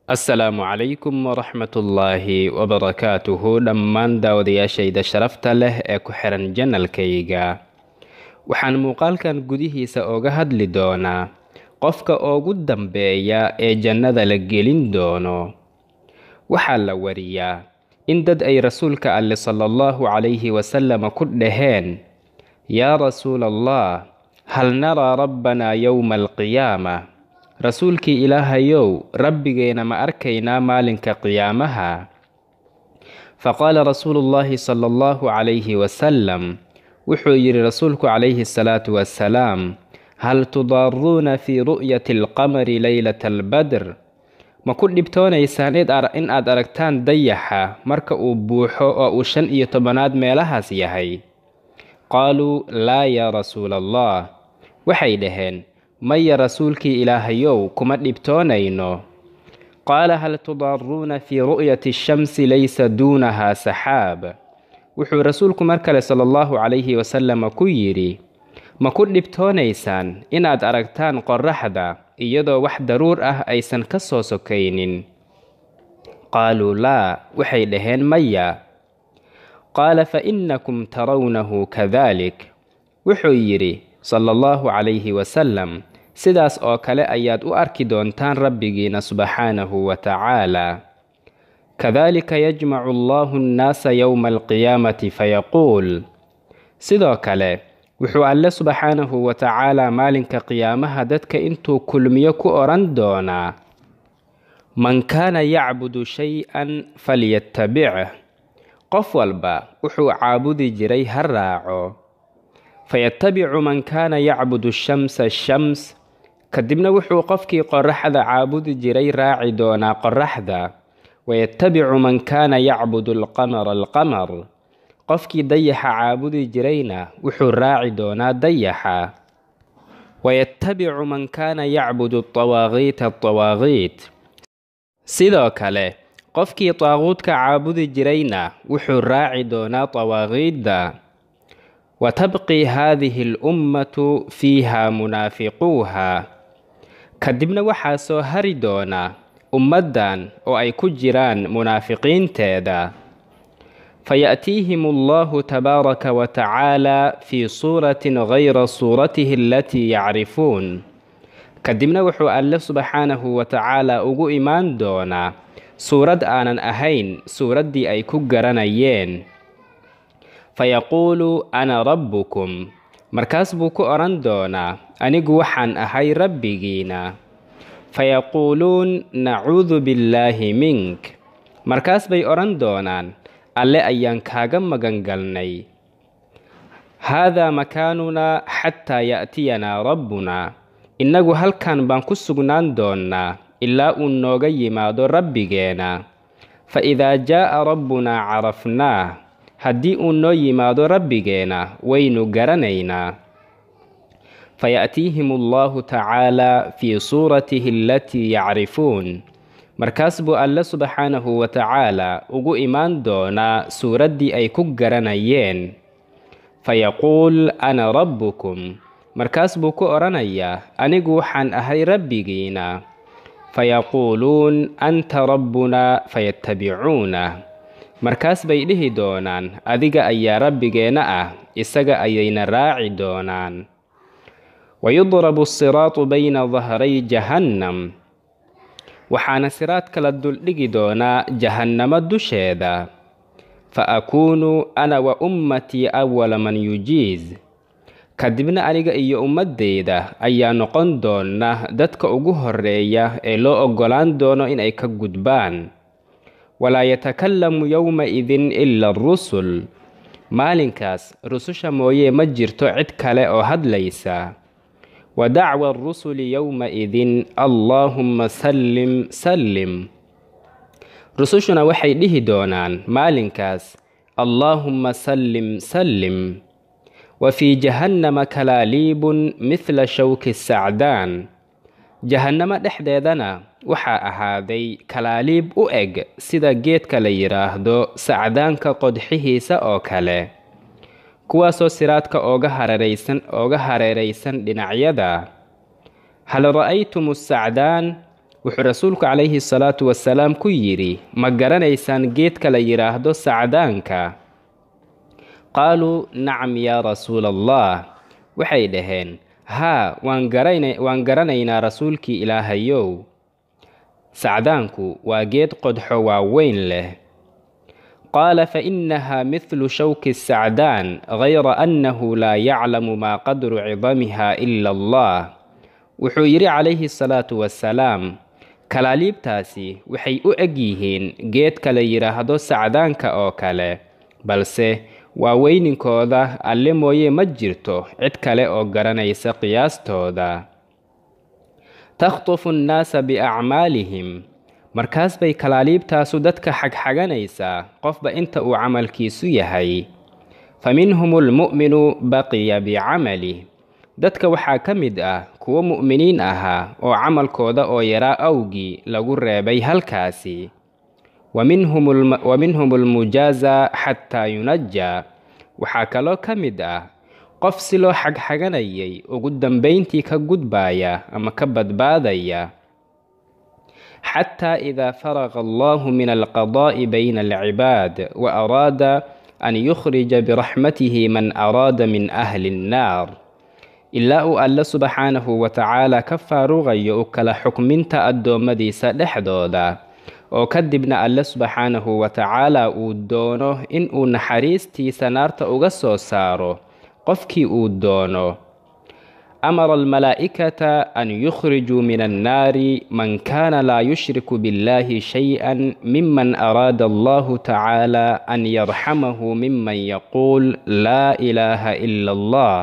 asalaamu calaykum waraxmatullaahi wabarakaatuhu dhammaan daawadayaashayda sharafta leh ee ku xiran janalkayga waxaan muuqaalkan gudihiisa oga hadli doonaa qofka ugu dambeeya ee jannada la gelin doono waxaa la wariyaa in dad ay rasuulka alle sala allahu calayhi wasalama ku dhaheen yaa rasuula allah hal naraa rabbanaa yowma alqiyaama rasuulkii ilaahayow rabbigeena ma arkaynaa maalinka qiyaamaha faqaala rasuulu llaahi sala allahu calayhi wasalam wuxuu yidhi rasuulku calayhi salaatu wasalaam hal tudaaruuna fii ru'yati alqamari leylata albadr ma ku dhibtoonaysaan in aad aragtaan dayaxa marka uu buuxo oo uu shan iyo tobanaad meelahaas yahay qaaluu laa yaa rasuula allah waxay dhaheen maya rasuulkii ilaahayow kuma dhibtoonayno qaala hal tudaaruuna fii ru'yati ashamsi laysa duunahaa saxaab wuxuu rasuulku mar kale sala allahu calayhi wasalama ku yidhi ma ku dhibtoonaysaan inaad aragtaan qorraxda iyadoo wax daruur ah aysan ka soo sokaynin qaaluu laa waxay dhaheen maya qaala fa innakum tarawnahu kadalik wuxuu yidhi sala allahu calayhi wasalam sidaas oo kale ayaad u arki doontaan rabbigiina subxaanahu wa tacaala kadalika yajmacu allahu annaasa yowma alqiyaamati fayaquul sidoo kale wuxuu alle subxaanahu wa tacaala maalinka qiyaamaha dadka intuu kulmiyo ku odhan doonaa man kaana yacbudu shay-an falyattabicih qof walba wuxuu caabudi jiray ha raaco fayattabicu man kaana yacbudu shamsa shams kadibna wuxuu qofkii qorraxda caabudi jiray raaci doonaa qorraxda wayattabicu man kaana yacbudu alqamara alqamar qofkii dayaxa caabudi jirayna wuxuu raaci doonaa dayaxa wayattabicu man kaana yacbudu tawaaqiita tawaaqiit sidoo kale qofkii taaquudka caabudi jirayna wuxuu raaci doonaa tawaaqiidda wa tabqii haadihi alummatu fiiha munaafiquuha kadibna waxaa soo hari doona ummaddan oo ay ku jiraan munaafiqiinteeda fayaأtiihim allahu tabaaraka wa tacaala fii suuratin gayra suuratihi alatii yacrifuun kadibna wuxuu alle subxaanahu wa tacaala ugu imaan doonaa suurad aanan ahayn suuraddii ay ku garanayeen fayaquulu ana rabbukum markaas buu ku odhan doonaa anigu waxaan ahay rabbigiina fayaquuluun nacuudu billaahi mink markaas bay odhan doonaan alle ayaan kaaga magangalnay haadaa makaanunaa xataa ya'tiyanaa rabbunaa innagu halkan baan ku sugnaan doonnaa ilaa uu nooga yimaado rabbigeena fa idaa jaa'a rabbunaa carafnaah haddii uu noo yimaado rabbigeena waynu garanaynaa fayaأtiihim allahu tacaala fii suuratihi alatii yacrifuun markaas buu alle subxaanahu wa tacaala ugu imaan doonaa suuraddii ay ku garanayeen fayaquul ana rabbukum markaas buu ku odhanayaa anigu waxaan ahay rabbigiina fayaquuluun anta rabbunaa fayattabicuunah markaas bay dhihi doonaan adiga ayaa rabbigeenna ah isaga ayayna raaci doonaan wayudrabu asiraatu bayna dahray jahannam waxaana siraadka la duldhigi doonaa jahannamo dusheeda fa akuunu ana wa ummatii awala man yujiiz kadibna aniga iyo ummaddayda ayaa noqon doona dadka ugu horreeya ee loo oggolaan doono inay ka gudbaan walaa yatakallamu yowma-idin ila arusul maalinkaas rususha mooyee ma jirto cid kale oo hadlaysa wa dacwa arusuli yowma-idin allaahumma sallim sallim rusushuna waxay dhihi doonaan maalinkaas allaahumma sallim sallim wa fii jahannama kalaaliibun midla shawki sacdaan jahannamo dhexdeedana waxaa ahaaday kalaaliib u eg sida geedka la yidhaahdo sacdaanka qodxihiisa oo kale kuwaasoo siraadka ooga hareeraysan ooga hareeraysan dhinacyada hal ra'aytum asacdaan wuxuu rasuulku calayhi salaatu wasalaam ku yidhi ma garanaysaan geedka la yidhaahdo sacdaanka qaaluu nacam yaa rasuula allah waxay dhaheen haa waan garanaynaa rasuulkii ilaahayow sacdaanku waa geed qodxo waaweyn leh qaala fainaha mithlu shawki sacdaan gayra annahu laa yaclamu maa qadru cidamiha ila allah wuxuu yidhi calayhi salaatu wasalaam kalaaliibtaasi waxay u eg yihiin geedka la yidhaahdo sacdaanka oo kale balse waa weyninkooda alle mooye ma jirto cid kale oo garanaysa qiyaastooda takhtufu annaasa biacmaalihim markaas bay kalaaliibtaasu dadka xagxaganaysaa qofba inta uu camalkiisu yahay fa minhum almu'minu baqiya bicamalih dadka waxaa ka mid ah kuwo mu'miniin ahaa oo camalkooda oo yaraa awgii lagu reebay halkaasi wa minhum almujaaza xataa yunajaa waxaa kaloo ka mid ah qof si loo xagxaganayay ugu dambayntii ka gudbaaya ama ka badbaadaya xataa idaa faraqa allahu min alqadaa'i bayna alcibaad wa araada an yukhrija biraxmatihi man araada min ahli annaar ilaa uu alle subxaanahu wa tacaala ka faaruqayo u kala xukminta addoommadiisa dhexdooda oo kadibna alle subxaanahu wa tacaala uu doono in uu naxariistiisa naarta uga soo saaro qofkii uu doono amara almalaa'ikata an yukhrijuu min annaari man kaana laa yushriku biاllahi shay-an miman araada allahu tacaala an yarxamahu miman yaquul laa ilaaha ila allah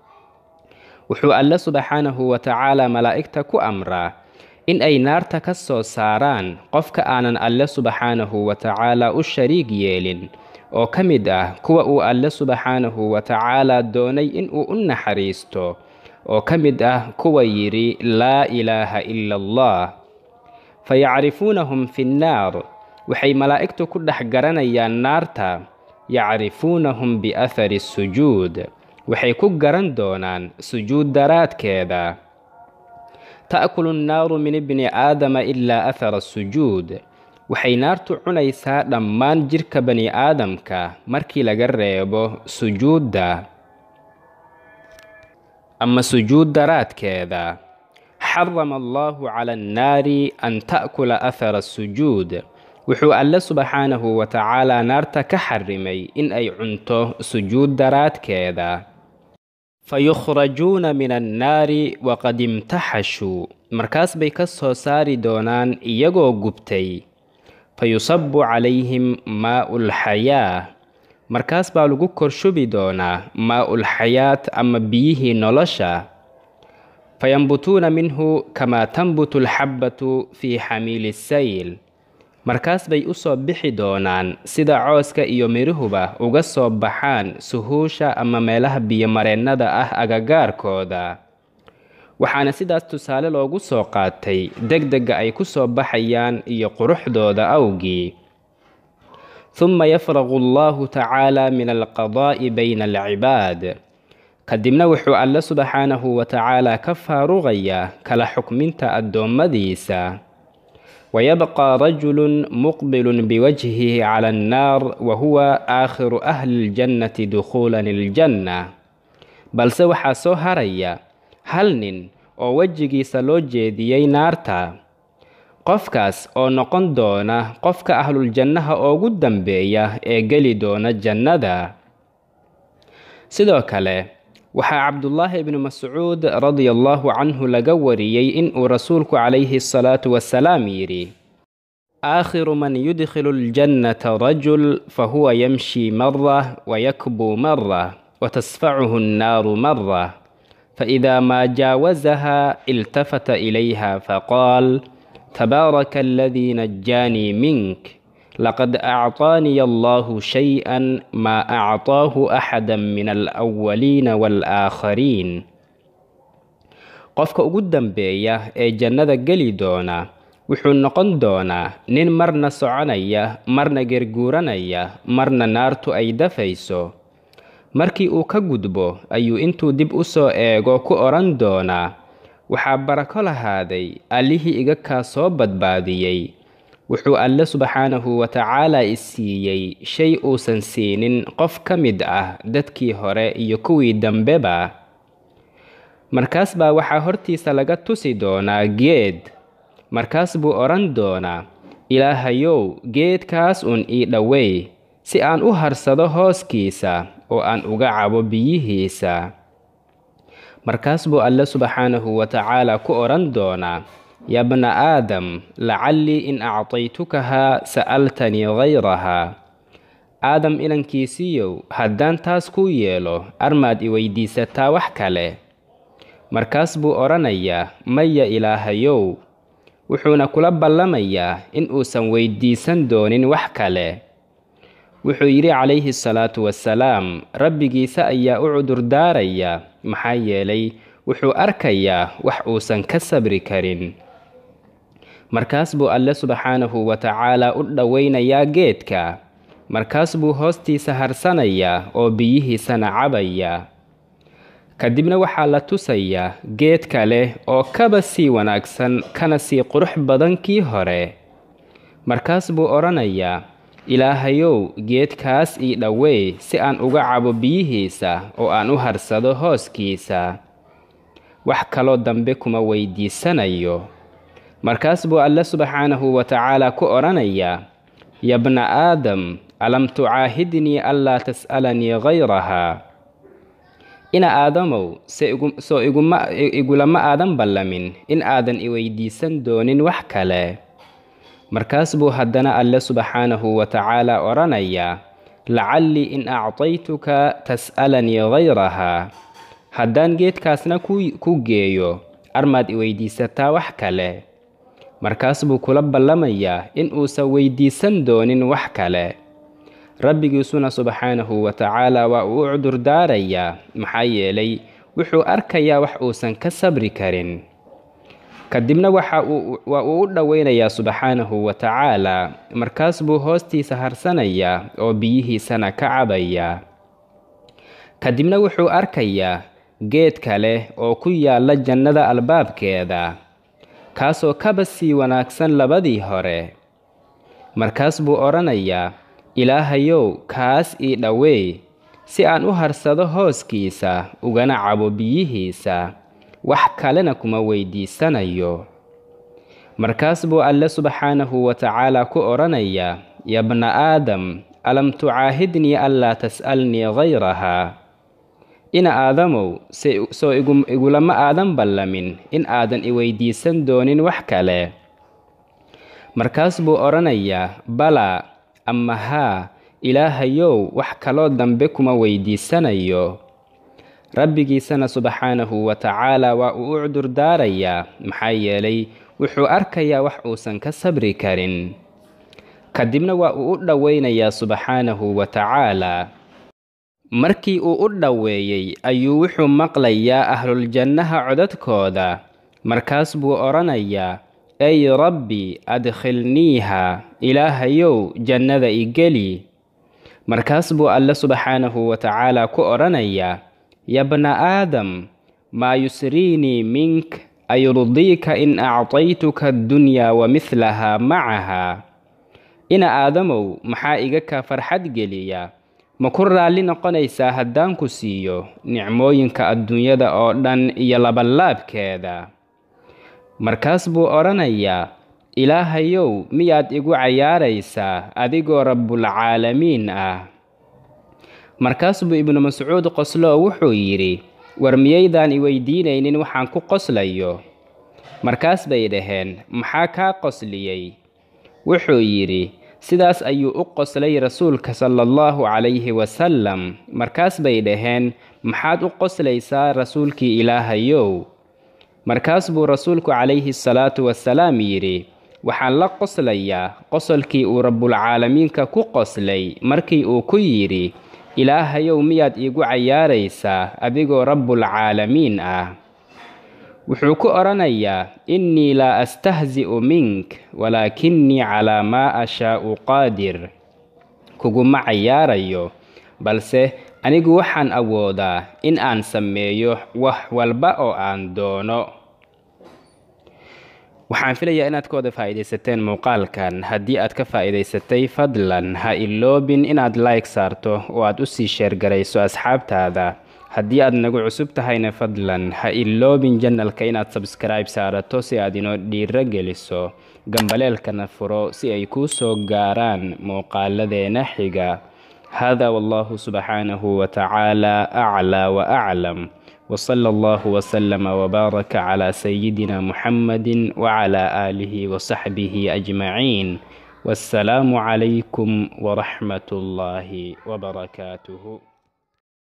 wuxuu alle subxaanahu wa tacaala malaa'igta ku amraa in ay naarta ka soo saaraan qofka aanan alle subxaanahu wa tacaala u shariig yeelin oo ka mid ah kuwa uu alle subxaanahu wa tacaala doonay inuu u naxariisto oo ka mid ah kuwa yidhi laa ilaaha ila allah fa yacrifuunahum fi nnaar waxay malaa'igtu ku dhex garanayaan naarta yacrifuunahum biathari sujuud waxay ku garan doonaan sujuud daraadkeeda ta'kulu nnaaru min ibni aadama ilaa athara sujuud waxay naartu cunaysaa dhammaan jidhka bani aadamka markii laga reebo sujuudda ama sujuud daraadkeeda xarama allahu cala annaari an ta'kula athara sujuud wuxuu alle subxaanahu wa tacaala naarta ka xarimay in ay cunto sujuud daraadkeeda fayukhrajuuna min annaari waqad imtaxashuu markaas bay ka soo saari doonaan iyagoo gubtay fayusabu calayhim maa'u lxayaa markaas baa lagu korshubi doonaa maa'ul xayaat ama biyihii nolosha fayambutuuna minhu kamaa tanbutu alxabbatu fii xamiili sayl markaas bay u soo bixi doonaan sida cooska iyo midhuhuba uga soo baxaan suhuusha ama meelaha biyomareennada ah agagaarkooda waxaana sidaas tusaale loogu soo qaatay degdega ay ku soo baxayaan iyo quruxdooda awgii huma yafraqu allahu tacaala min alqadaa'i bayna alcibaad kadibna wuxuu alle subxaanahu wa tacaala ka faaruqayaa kala xukminta addoommadiisa wayabqى rajulu muqbil biwajhihi cala annaar wa huwa aakhiru ahli اljannati dukhuulan iljanna balse waxaa soo haraya hal nin oo wejigiisa loo jeediyey naarta qofkaas oo noqon doona qofka ahluljannaha ugu dambeeya ee geli doona jannada sidoo kale waxaa cabdullaahi ibnu mascuud radia allahu canhu laga wariyey inuu rasuulku calayhi asalaatu wasalaam yidhi aakhiru man yudkhilu ljannata rajul fahuwa yamshi mara wayakbuu mara watasfacuhu annaaru mara faإida maa jaawazaha iltafata ilayha faqaal tabaaraka aladii najaanii mink laqad acطaaniya allahu shay-an maa acطaahu axada min alأwaliina wاlآaakhariin qofka ugu dambeeya ee jannada geli doona wuxuu noqon doonaa nin marna soconaya marna gerguuranaya marna naartu ay dafayso markii uu ka gudbo ayuu intuu dib u soo eego ku odhan doonaa waxaa barako lahaaday allihii iga kaa soo badbaadiyey wuxuu alle subxaanahu wa tacaala i siiyey shay uusan siinin qof ka mid ah dadkii hore iyo kuwii dambeba markaas baa waxaa hortiisa laga tusi doonaa geed markaas buu odhan doonaa ilaahayow geedkaas uun ii dhowey si aan u harsado hooskiisa oo aan uga cabo biyihiisa markaas buu alle subxaanahu wa tacaala ku odhan doonaa yaa bna aadam lacallii in actaytukahaa sa'altanii hayrahaa aadam inankiisiiyow haddaan taas kuu yeelo armaad i weydiisataa wax kale markaas buu odhanayaa maya ilaahayow wuxuuna kula ballamayaa in uusan weydiisan doonin wax kale wuxuu yidhi calayhi salaatu wasalaam rabbigiisa ayaa u cudurdaaraya maxaa yeelay wuxuu arkayaa wax uusan ka sabri karin markaas buu alle subxaanahu wa tacaalaa u dhowaynayaa geedka markaas buu hoostiisa harsanayaa oo biyihiisana cabayaa kadibna waxaa la tusayaa geed kale oo kaba sii wanaagsan kana sii qurux badan kii hore markaas buu odhanayaa ilaahayow geedkaas ii dhowey si aan uga cabo biyihiisa oo aan u harsado hooskiisa wax kaloo dambe kuma weydiisanayo markaas buu alle subxaanahu wa tacaalaa ku odhanayaa ya bna aadam alam tucaahidnii anlaa tas'alanii hayrahaa ina aadamow soo igulama aadan ballamin in aadan i weydiisan doonin wax kale markaas buu haddana alle subxaanahu wa tacaalaa odhanayaa lacallii in actaytuka tas'alanii hayrahaa haddaan geedkaasna ku geeyo armaad i weydiisataa wax kale markaas buu kula ballamayaa in uusan weydiisan doonin wax kale rabbigiisuna subxaanahu wa tacaalaa waa uu u cudurdaarayaa maxaa yeelay wuxuu arkayaa wax uusan ka sabri karin kadibna waa uu u dhowaynayaa subxaanahu wa tacaalaa markaas buu hoostiisa harsanayaa oo biyihiisana ka cabayaa kadibna wuxuu arkayaa geed kale oo ku yaalla jannada albaabkeeda kaasoo kaba sii wanaagsan labadii hore markaas buu odhanayaa ilaahayow kaas ii dhowey si aan u harsado hooskiisa ugana cabo biyihiisa wax kalena kuma weydiisanayo markaas buu alle subxaanahu wa tacaalaa ku odhanayaa ya bna aadam alam tucaahidnii anlaa tas'alnii hayrahaa ina aadamow soo igulama aadan ballamin in aadan i weydiisan doonin wax kale markaas buu odhanayaa balaa ama haa ilaahayow wax kaloo dambe kuma weydiisanayo rabbigiisana subxaanahu wa tacaalaa waa uu u cudurdaarayaa maxaa yeelay wuxuu arkayaa wax uusan ka sabri karin kadibna waa uu u dhowaynayaa subxaanahu wa tacaalaa markii uu u dhoweeyey ayuu wuxuu maqlayaa ahluljannaha codadkooda markaas buu odhanayaa ey rabbi adkhilniiha ilaahayow jannada i geli markaas buu alle subxaanahu wa tacaalaa ku odhanayaa ya bna aadam maa yusriinii mink ayurdiika in actaytuka addunyaa wa midlahaa macahaa ina aadamow maxaa iga kaa farxad geliya ma ku raalli noqonaysaa haddaan ku siiyo nicmooyinka adduunyada oo dhan iyo labanlaabkeeda markaas buu odhanayaa ilaahayow miyaad igu cayaaraysaa adigoo rabbulcaalamiin ah markaas buu ibnu mascuud qosloo wuxuu yidhi war miyaydaan i weydiinaynin waxaan ku qoslayo markaas bay dhaheen maxaa kaa qosliyey wuxuu yidhi sidaas ayuu u qoslay rasuulka sala allahu calayhi wasalam markaas bay dhaheen maxaad u qoslaysaa rasuulkii ilaahayow markaas buu rasuulku calayhi salaatu wasalaam yidhi waxaan la qoslayaa qosolkii uu rabbulcaalamiinka ku qoslay markii uu ku yidhi ilaahayow miyaad iigu cayaaraysaa adigoo rabbulcaalamiin ah wuxuu ku odhanayaa innii laa astahzi'u mink walaakinnii calaa maa ashaa'u qaadir kuguma cayaarayo balse anigu waxaan awoodaa in aan sameeyo wax walba oo aan doono waxaan filayaa inaad ka wada faa'iidaysateen muuqaalkan haddii aad ka faa'iidaysatay fadlan ha iloobin inaad like saarto oo aad usii sheergarayso asxaabtaada haddii aad nagu cusub tahayna fadlan ha iloobin janalka inaad sabskribe saarato si aad inoo dhiiro geliso gambaleelkana furo si ay kuu soo gaaraan muuqaaladeena xiga hada wallahu subxaanahu watacaala aclaa wa aclam وصلى الله وسلم وبارك على سيدنا محمد وعلى آله وصحبه أجمعين والسلام عليكم ورحمة الله وبركاته